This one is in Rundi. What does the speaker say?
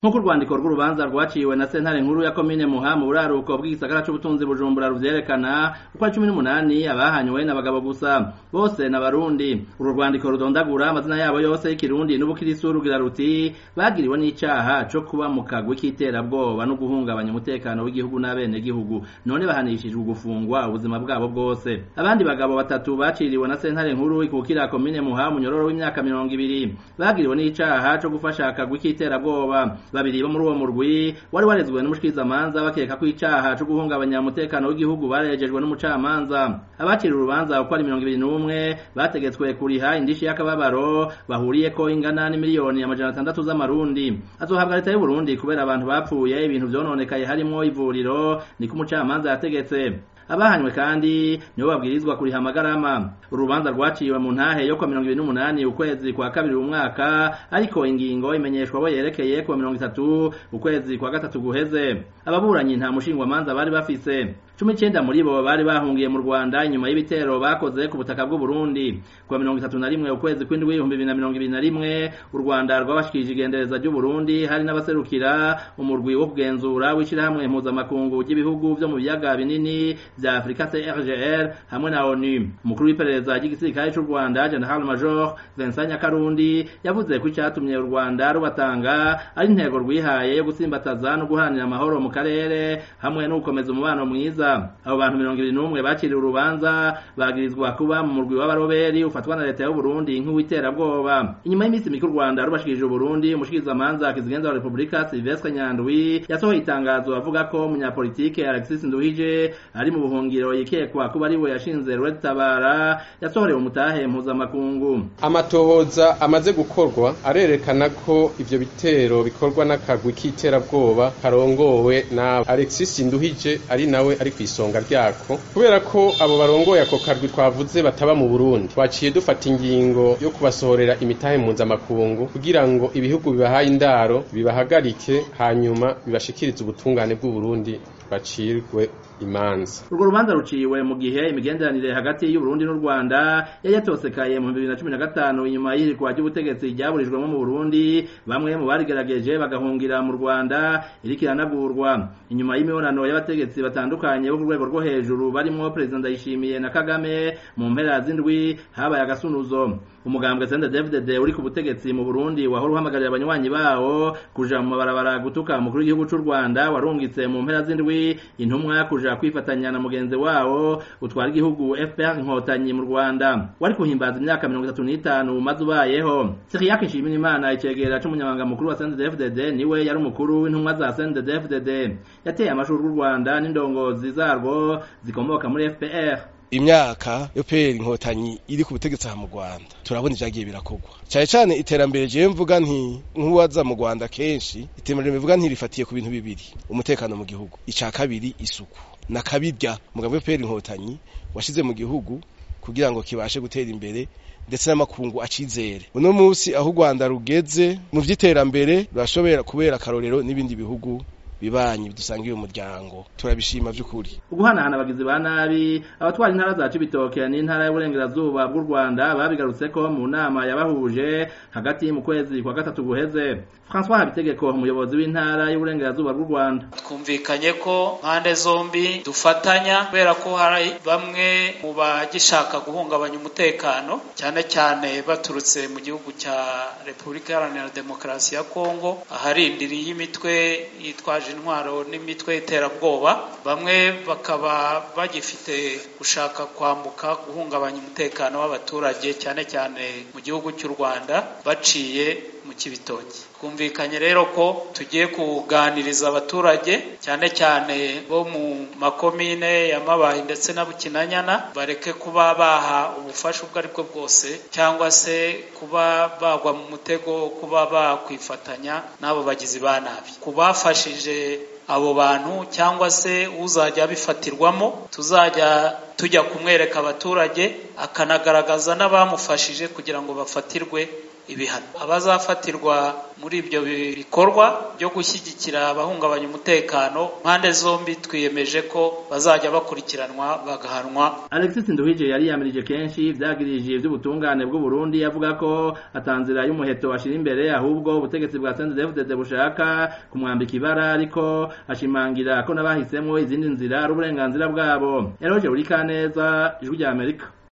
nk'uko urwandiko rw'urubanza rwaciwe na sentare nkuru ya komine muha mu buraruko bw'igisagara c'ubutunzi bujumbura ruvyerekana uko ari cumi n'umunani abahanywe n'abagabo gusa bose n'abarundi uru rwandiko rudondagura amazina yabo yose y'ikirundi n'ubukirisu rugira ruti bagiriwe n'icaha co kuba mu kagwi k'iterabwoba no guhungabanya umutekano w'igihugu n'abenegihugu none bahanishijwe gufungwa ubuzima bwabo bwose abandi bagabo batatu baciriwe na sentare nkuru ikukira komine muha munyororo w'imyaka mirongo ibiri bagiriwe n'icaha co gufasha akagwi k'iterabwoba babiri bo muri uwo murwi wari warezwe n'umushikirizamanza bakeka ko icaha co guhungabanya umutekano w'igihugu barejejwe n'umucamanza abacira urubanza uko ari mirongo ibiri n'umwe bategetswe kuriha indishi y'akababaro bahuriyeko ingana n'imiliyoni amajana atandatu z'amarundi azohabwa leta y'uburundi kubera abantu bapfuye ibintu vyononekaye harimwo ivuriro niko umucamanza yategetse abahanywe kandi nibo babwirizwa kuriha amagarama urubanza rwaciwe mu ntahe yo kwa mirongo ibiri n'umunani ukwezi kwa kabiri umwaka ariko ingingo imenyeshwa abo yerekeye kuwa mirongo itatu ukwezi kwa gatatu guheze ababuranyi nta mushingwamanza bari bafise cumi icenda muri bo bari bahungiye mu rwanda inyuma y'ibitero bakoze ku butaka bw'uburundi kuwa mirongo itatu na rimwe ukwezi kw'indwi ibihumbi bibiri na mirongo ibiri na rimwe u rwanda rwabashikirije igendereza ry'uburundi hari n'abaserukira umurwi wo kugenzura w'ishirahamwe mpuzamakungu ry'ibihugu vyo mu biyaga binini vya Afrika CRGR hamwe na ONU umukuru w'iperereza ry'igisirikare c'u Rwanda General Major Vincent Nyakarundi yavuze ko icatumye u Rwanda rubatanga ari intego rwihaye yo gutsimbataza no guharanira amahoro mu karere hamwe no gukomeza umubano mwiza abo bantu mirongo ibiri n'umwe bakiriwe urubanza bagirizwa kuba mu murwi w'abaroberi ufatwa na leta y'u Burundi nk'uwiterabwoba inyuma y'iminsi mike u Rwanda rubashikirije Burundi umushikirizamanza kizigenza wa Republika Sylvestre Nyandwi yasohoye itangazo avuga ko umunyapolitike Alexis Nduhije ari mu buhungiro yikekwa kuba ari we yashinze Red Tabara yasohorewe umutahe mpuzamakungu amatohoza amaze gukorwa arerekana ko ivyo bitero bikorwa n'akagwi k'iterabwoba karongowe na Alexis Nduhije ari nawe ari kw'isonga ryako kubera ko abo barongoye ako karwi twavuze bataba mu Burundi twaciye dufata ingingo yo kubasohorera imitahe mpuzamakungu kugira ngo ibihugu bibahaye indaro bibahagarike hanyuma bibashikirize ubutungane bw'Uburundi bacirwe imanza urwo rubanza ruciwe mu gihe imigenderanire hagati y'uburundi n'u rwanda yari yatosekaye mu bibiri na cumi na gatanu inyuma y'ihirikwa ry'ubutegetsi ryaburijwemo mu burundi bamwe mu barigerageje bagahungira mu rwanda iriko iranagurwa inyuma y'imibonano y'abategetsi batandukanye bo ku rwego rwo hejuru barimwo perezida ndayishimiye na kagame mu mpera z'indwi habaye agasunuzo umugambwe sende david uri ku butegetsi mu burundi wahora uhamagarira abanywanyi bawo kuja mu mabarabara gutuka umukuru w'igihugu c'u rwanda warungitse mu mpera z'indwi intumwa kuja kwifatanya na mugenzi wawo utwara igihugu fpr inkotanyi mu rwanda wari kuhimbaza imyaka mirongo itatu n'itanu umaze ubayeho siriyake nshimira imana icegera c'umunyamabanga mukuru wa sendedefdd niwe yari umukuru w'intumwa za sendedefdd yateye amashuri y'u rwanda n'indongozi zarwo zikomoka muri fpr imyaka yo pera inkotanyi iri ku butegetsi aha mu Rwanda turabona ivyagiye birakorwa cyane cyane iterambere je mvuga nti nk'uwaza mu Rwanda kenshi iterambere mvuga nti rifatiye ku bintu bibiri umutekano mu gihugu ica kabiri isuku na kabirya mugabo yo pera inkotanyi washize mu gihugu kugira ngo kibashe gutera imbere ndetse n'amakungu acizere uno munsi aho u Rwanda rugeze mu vy'iterambere rurashobora kubera akarorero n'ibindi bihugu bibanyi bidusangiye umuryango turabishima by'ukuri uguhanahana abagizi ba nabi abatwara intara za Cibitoke n'intara y'uburengerazuba bw'u Rwanda babigarutse ko mu nama yabahuje hagati mu kwezi kwa gatatu guheze François Habitegeko umuyobozi w'intara y'uburengerazuba bw'u Rwanda twumvikanye ko mpande zombi dufatanya kubera ko hari bamwe mu bagishaka guhungabanya umutekano cyane cyane baturutse mu gihugu cya Repubulika Iharanira Demokarasi ya Kongo aharindiriye imitwe yitwaje intwaro n'imitwe y'iterabwoba bamwe bakaba bagifite gushaka kwambuka guhungabanya umutekano w'abaturage cyane cyane mu gihugu cy'u Rwanda baciye mu kibitoki twumvikanye rero ko tugiye kuganiriza abaturage cyane cyane bo mu makomine ya Mabayi ndetse na Bukinanyana bareke kuba baha ubufasha ubwo aribwo bwose cyangwa se kuba bagwa mu mutego kuba bakwifatanya n'abo bagizi ba nabi kubafashije abo bantu cyangwa se uzajya abifatirwamo tuzajya tujya kumwereka abaturage akanagaragaza n'abamufashije kugira ngo bafatirwe ibihano abazafatirwa muri ibyo bikorwa byo gushyigikira abahungabanya umutekano mpande zombi twiyemeje ko bazajya bakurikiranwa bagahanwa Alexis Nduhije yari yamirije kenshi vyagirije ivy'ubutungane bw'u Burundi avuga ko atanzira y'umuheto ashira imbere ahubwo ubutegetsi bwa CNDD-FDD bushaka kumwambika ibara ariko ashimangira ko nabahisemwo izindi nzira ari uburenganzira bwabo Eroje Urikaneza ijwi rya Amerika